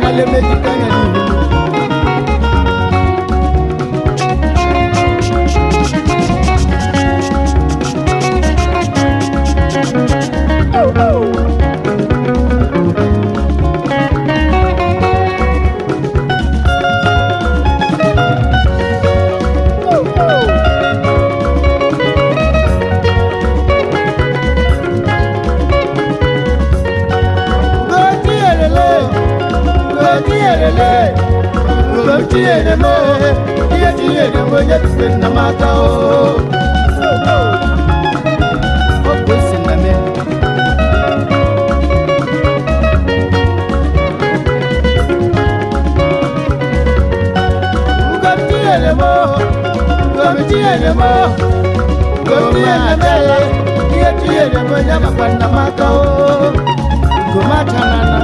male mejika ya n'ihu Gotiyelele, gotiyelele, gotiyelele, iyetiyele moye tukwenda maka o. Okwesi name. Gotiyele mo, gotiyele mo, gotiyelele, iyetiyele moye tukwenda maka o. Gumatanana.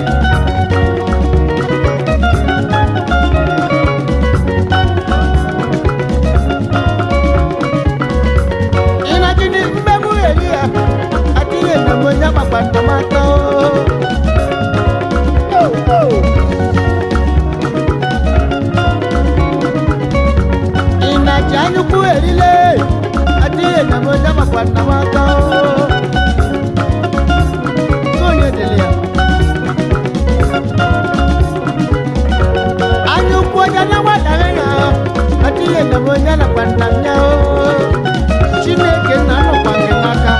Inajini mbegu elia atiye na monya mapanda mato. Inajanyu kuelile atiye na monya mapanda mato. Sonyedelea. anyukwoja na wadagana atiye na monya na kwandamnyao chineke na nọkwange n'aka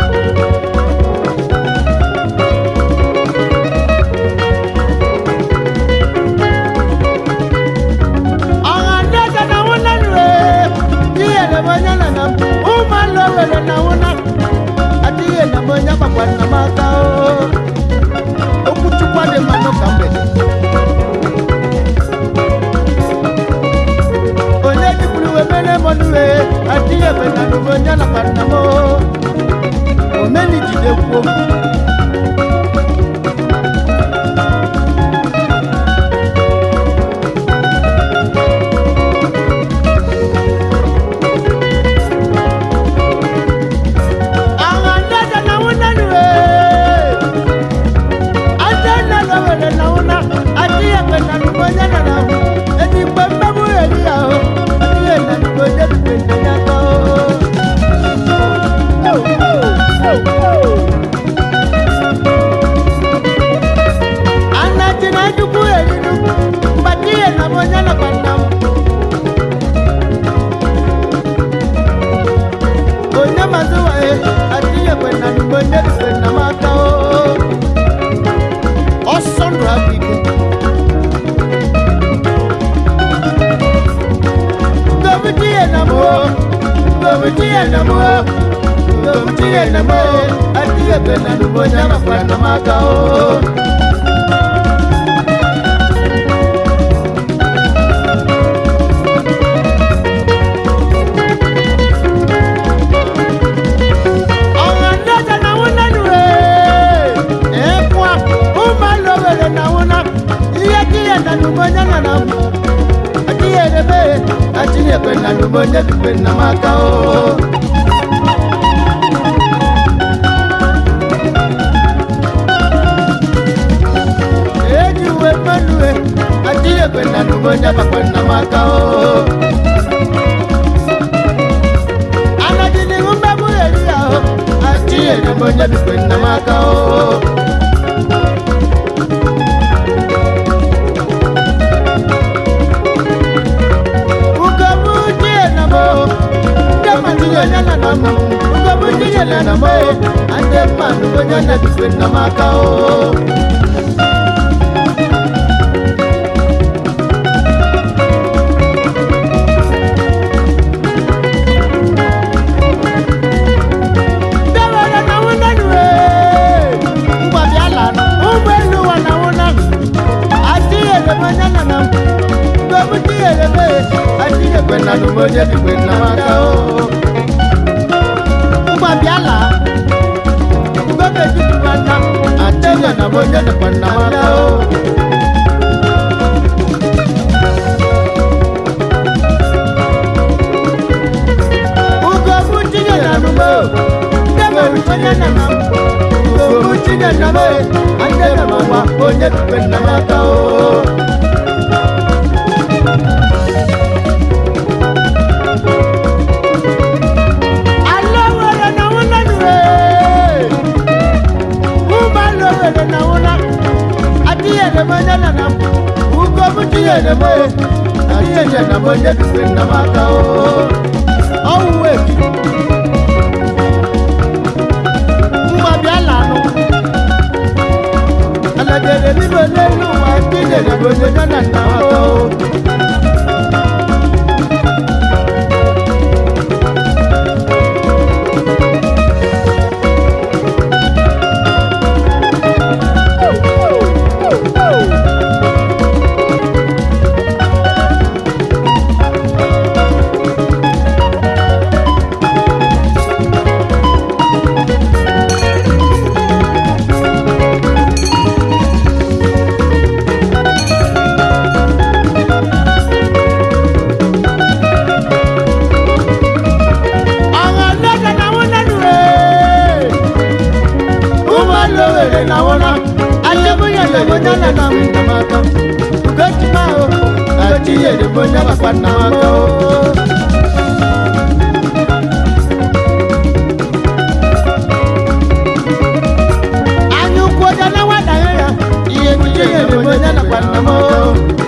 ọhaneze na nwụna nwe tiye na monya na na ụmụanụ owere na nwụna atiye na monya gbakwanna m aka o okwuchukwu dị mmanụ ka mgbede onye jikwuru wemere mọnue atiye benanụmụ onye nakwanna m omeni jidekwuo m agha ndeze na nwụna nue Adana lawele launa, atiye pena numonya na na. Eti pembe mu eli ya o, atiye na numonya pena na ko. Oh oh oh oh. Ana tina juku eli nu, mbatiye na monya na pandam. Onya mazuwa e, atiye pena numonya pena maka o. ọsọ ndụ abụ ike ngomitiye na mo ngomitiye na mo ngomitiye na mo atiye pena nubonya mafana maka o ọ̀hándájà na wúná nù ẹ́ ẹ̀kọ́ ụmụalụwere na wụna ihe kiye na numonye na na akiye rebe achinyekwe na numonye bikwe na maka o eji uwe mmanue achinyekwe na numonye bakwe na maka o anajini umegbu eri ya o achiye numonye bikwe na maka o ukabutie namo ndamatinyonyana namo ukabutinyana namo ande manu bonyana bikwe na makao Ndawara na wunanwe, ngwabiala, ugwelu wa na wunanwe. Atiyele manyana na Gomutiyele be Atiye kwenda numoje bi kwenda makao Ngwa biala Ngobe jitu kwanda Atiye na moje na kwenda makao Ugomutiyele na numo Ndebe mutiyele na numo Ugomutiyele na numo Ande na mawa Onye bi kwenda makao alowere na wuna nuwe uba lowere na wuna atiyere mo nyana na ugo mu tiyere mo atiyere na mo nye bife na maka o ọwụwe mma bịa lanụ alagere bibo n'elu ụwa tiyere mo nye nyana na maka o àwọn ọlọ́dẹ làwọn lẹ́nu rẹ̀. Wọ́n lówèrè làwọn náà. Adébóyè lèmo dáná náà mú nàmá kan. Ugójì máa o. Àti èdèbó dábàá pa nàmá kan o. Anyukwu ọjà náà wà dáhẹ́ yá. Iye tí èdèbó dáná pa nàmá o.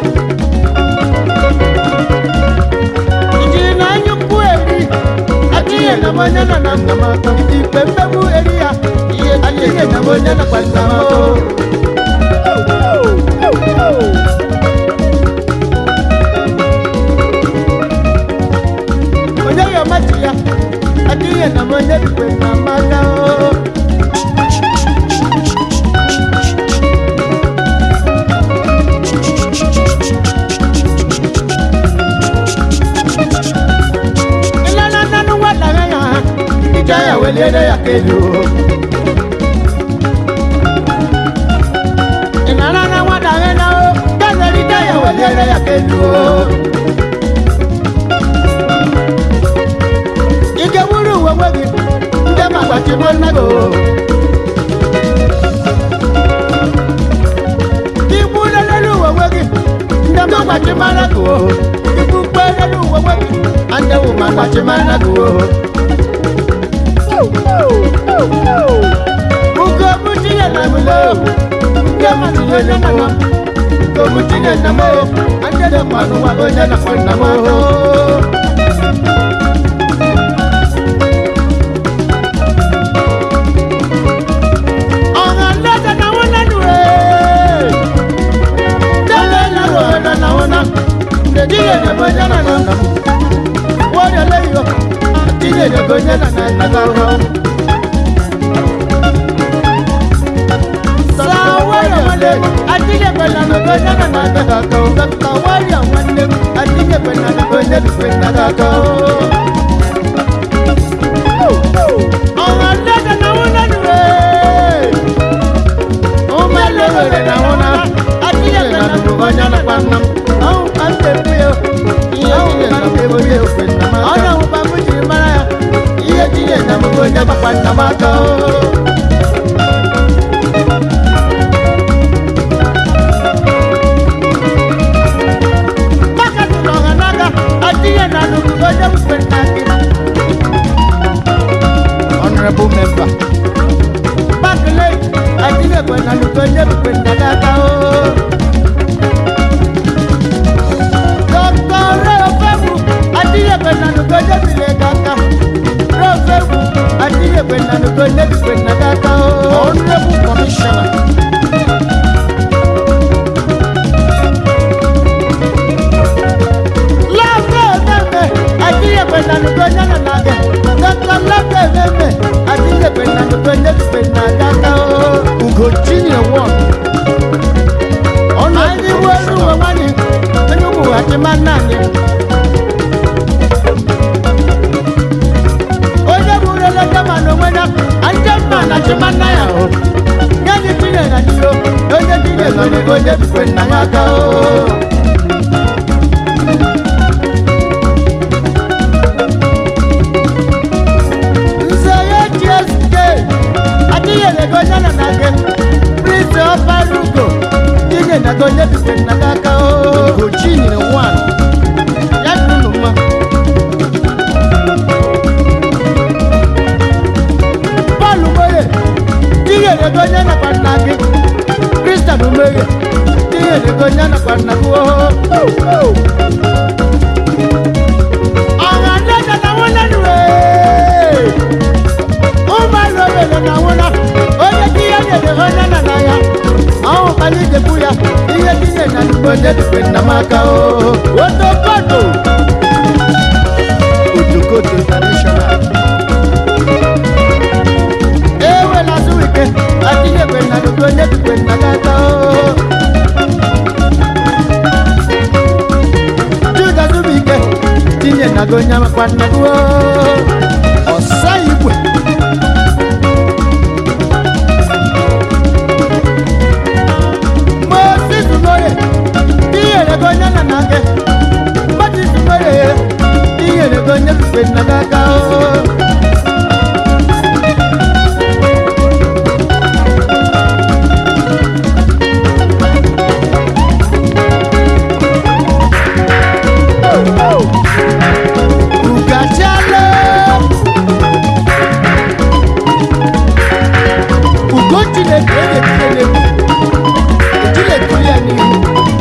Ìjì náà nyukwu èrí. Atiye na monya na na na mako Iti pembe mu eria Iye atiye na monya na kwa na mako Onya ya matia Atiye na monya kwa na mako Ilana nanu wa la ya Ijaya welede ya kelu Ilana na wa la ya o Kaza ijaya welede ya kelu Ike wuru wewe gi Nde magbati monago Ibu lelelu wewe gi Nde magbati monago Ibu kwe lelu wewe gi Ande wu magbati monago Ugo mutiye na mulo Nde matiye na mulo Ugo mutiye na mulo Ande de kwanu wa onye na kwanu mo ọ̀ràn lọ́dọ̀ náwọn lẹ́nu rẹ̀. Délé lọ́wọ́ ọ̀dọ̀ náwọn náà. Nàìjíríà ní ọmọ ẹ̀jẹ̀ náà náà. Wọ́n yẹ lẹ́yìn ọ̀. Nàìjíríà ní ọmọ ẹ̀jẹ̀ náà náà náà náà. Sàwárì ọmọdé, àdílé pẹ̀lú àná ọmọ ẹ̀jẹ̀ náà náà náà náà. Sàwárì ọmọdé, àdílé pẹ̀lú àná ọmọ ẹ̀jẹ̀ náà náà náà. Ọ̀ràn lọ́dọ̀ náwọn lẹ́nu rẹ̀. Uma lewere na wana Atiye na nugonya na kwana Au ante puyo Iye tiye na mugonya na maka Ona upa muji mara Iye tiye na mugonya na kwana maka Maka tunonga naga Atiye na nugonya na kwana Honorable member Bakle, adile kwenda lukonye kwenda kaka o. Dr. Rofewu, adile kwenda lukonye vile kaka. Rofewu, adile kwenda lukonye kwenda kaka o. Honorable Commissioner. Love Meme, adile kwenda lukonye na nage. Dr. Love Meme, adile kwenda lukonye kwenda kaka o. Ugo Junior one. Ọ̀nà anyị bụ elu ụwa nwanyị onye ụmụ hachi manna anyị onye bụ releta ma n'onwe ya anje mma na chimanna ya o nye anyị tinye na n'ihe onye tinye nọ n'ego onye bikwe nna ya aka o nze ya gsk adịghị elego onye na na gị prince ọbarugo tinye na na onye bife nna gị aka o ochi nyere nwa ya dụrụ unu mma bọọlụ meghe tinyere gị onye nakwa nna gị kristian meghe tinyere gị onye nakwa nna gị oo ọ̀rọ̀ lẹ́jọ̀ làwọn lẹ́nu rẹ̀. ó máa lọ bẹ̀rẹ̀ làwọn náà ó yẹ kí yẹn lè lè rán náà náà ya. àwọn kan ní ìdẹ́kù ya iye kí yẹn náà lùgbọ́n débi pé nà máa ka o. ó tó kóòtù. òjòkóòtù international. ewé lásù wíkẹ́ àti iye pé nà lùgbọ́n débi pé nà ká ka o. Judas Ubike tinye na go nyama kwa na go ọsa igwe Moses Umoye tinyere go nyana na ge Moses Umoye tinyere go nyana na gaga o Ugachala Ugochi na-ekele ekele Ejile ekele ya n'ihu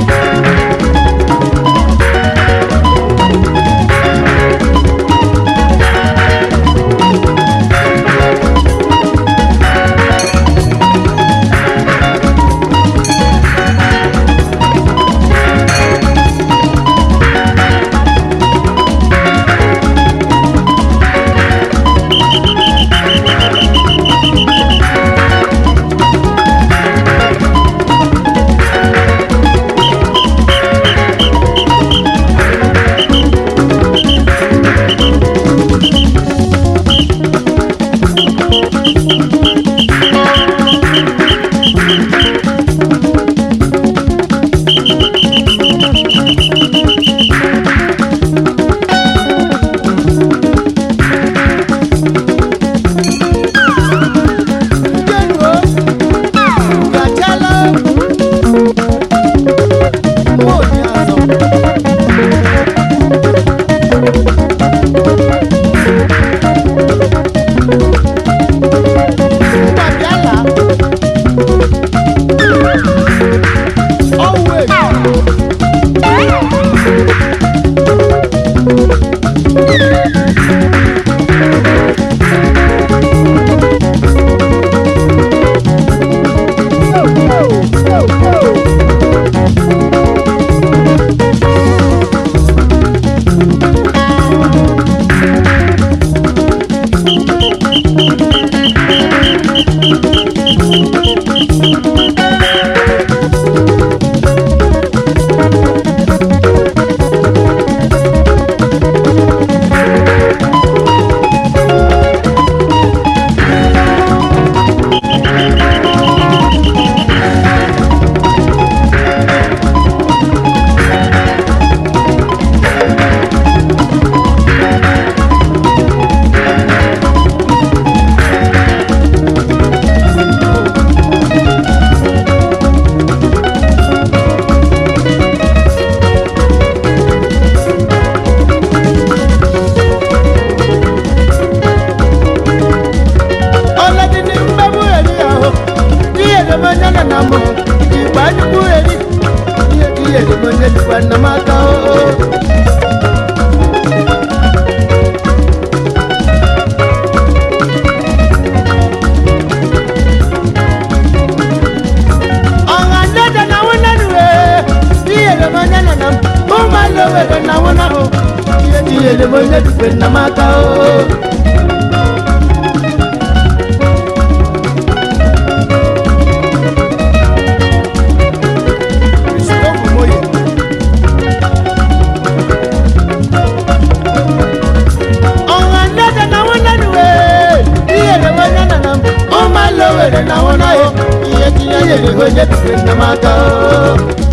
tinyere m onye dukwe nna m aka o Christopher Moye. ọ̀hún ẹ̀dẹ́dẹ́ náà wọ́n lẹ́nu wẹ̀ tinyere m onye nna m ụmụ ala owere na nwụna ya ihe tinyere m onye dukwe nna m aka o